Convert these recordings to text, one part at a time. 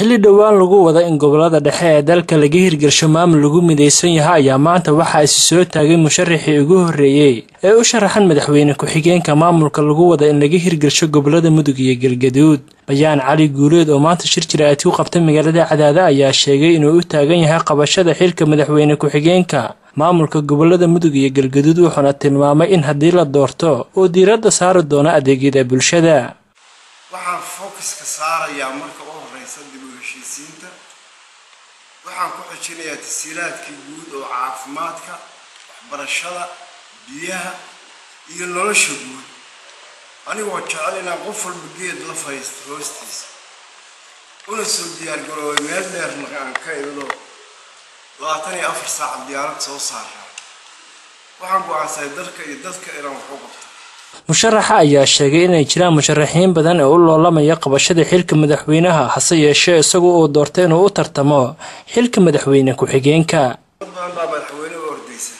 xilli dhowaan lagu wada in gobolada dhexe ee dalka laga hirgelsho maamul lagu midaysan yahay ayaa maanta waxaa isi soo taagay musharaxii ugu horreeyey ee u sharaxan madaxweyne ku-xigeenka maamulka lagu wada in laga hirgelsho gobolada mudug iyo galgaduud bayaan cali guuleed oo maanta shir jira-aad ku qabtay magaalada cadaada ayaa sheegay inuu u taagan yahay qabashada xilka madaxweyne ku-xigeenka maamulka gobolada mudug iyo galgaduud wuxuuna tilmaamay in haddii la doorto uu diiradda saari doono adeegyada bulshada waxaan focuska saarayaa marka u horeysa dib u heshiisiinta waxaan ku xijinayaa tasiilaadkii guud oo caafimaadka waxbarashada biyaha iyo nolosha guud anigoo jecel inaan qof walba geed la fadhiisto hoostiisa una soo diyaargaroobay meel dheerna aan ka idlo labaatan iyo afar saaca diyaarad soo saaraa waxaan go-aansaday dalka iyo dadka inaan wax u qabto musharaxa ayaa sheegay inay jiraan musharaxiin badan ee u loolamaya qabashada xilka madaxweynaha hase yeeshee isagu uu doortay inuu u tartamo xilka madaxweyne ku-xigeenka dad badan baa madaxweyne u ordaysa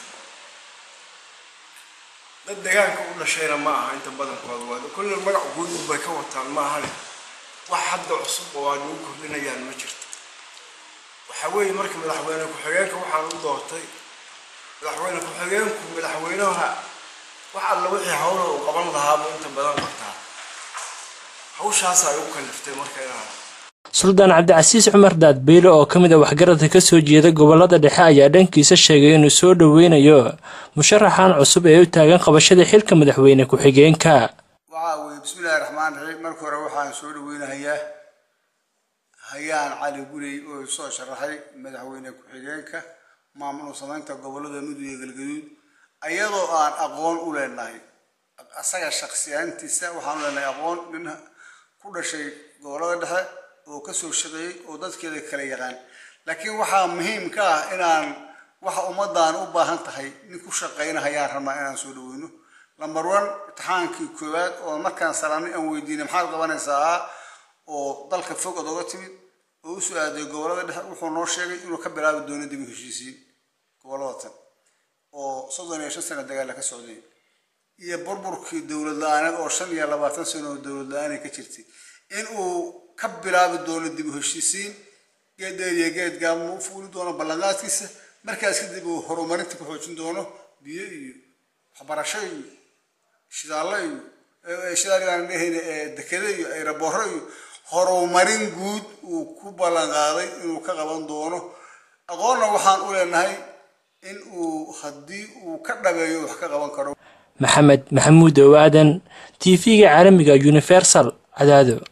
dad deegaanka u dhashayna ma aha inta badankooda waa kulle magac guud bay ka wataan ma ahane wax hadda cusub oo aan ugu kordhinayaan ma jirto waxaa weeye marka madaxweyne ku-xigeenka waxaan u doortay madaxweyne ku-xigeenku madaxweynaha wax alla wixii hawla uu qaban lahaaba inta badan qabtaa hawshaas ay u kaliftay marka inaan suldaan cabdicasiis cumar daadbeyle oo ka mid a waxgaradka kasoo jeeda gobolada dhexe ayaa dhankiisa sheegay inuu soo dhoweynayo musharaxan cusub ee u taagan qabashada xilka madaxweyne ku-xigeenka waxaa weye bismillahi raxmaan raxiim marka hore waxaan soo dhoweynahayaa hayaan cali gurey oo soo sharaxay madaxweyne ku-xigeenka maamul samaynta gobolada mudug iyo galgaduud ayadoo aan aqoon u leenahay asaga shaksiyaantiisa waxaan u leenahay aqoon nin ku dhashay gobolada dhexe oo kasoo shaqeeyey oo dadkeeda kala yaqaan laakiin waxaa muhiim ka ah inaan waxa ummadaan u baahan tahay nin ku shaqaynahayaan rabnaa inaan soo dhaweyno lamber one imtixaankii koowaad oo markaan salaanay aan weydiinay maxaad qabanaysaa oo dalka fog ad oga timid oo usoo aaday gobolada dhexe wuxuu noo sheegay inuu ka bilaabi doono dib u heshiisiin gobolada tan oo soddon iyo shan sano dagaala ka socday iyo burburkii dowlad la-aaneed oo shan iyo labaatan sano oo dowlad la-aanay ka jirtay in uu ka bilaabi doono dib u heshiisiin geed dheer iyo geed gaabma u fuuli doono ballanqaadkiisa markaas kadib uu horumarinta ku xoojin doono biyo iyo waxbarasho iyo shidaallo iyo shidaal aan dhehayna dekede iyo ayrabooro iyo horumarin guud uu ku ballanqaaday inuu ka qaban doono aqoonna waxaan u leenahay in uu haddii uu ka dhabeeyo wax ka qaban karo maxamed maxamuud ow aadan t v-ga caalamiga universal cadaado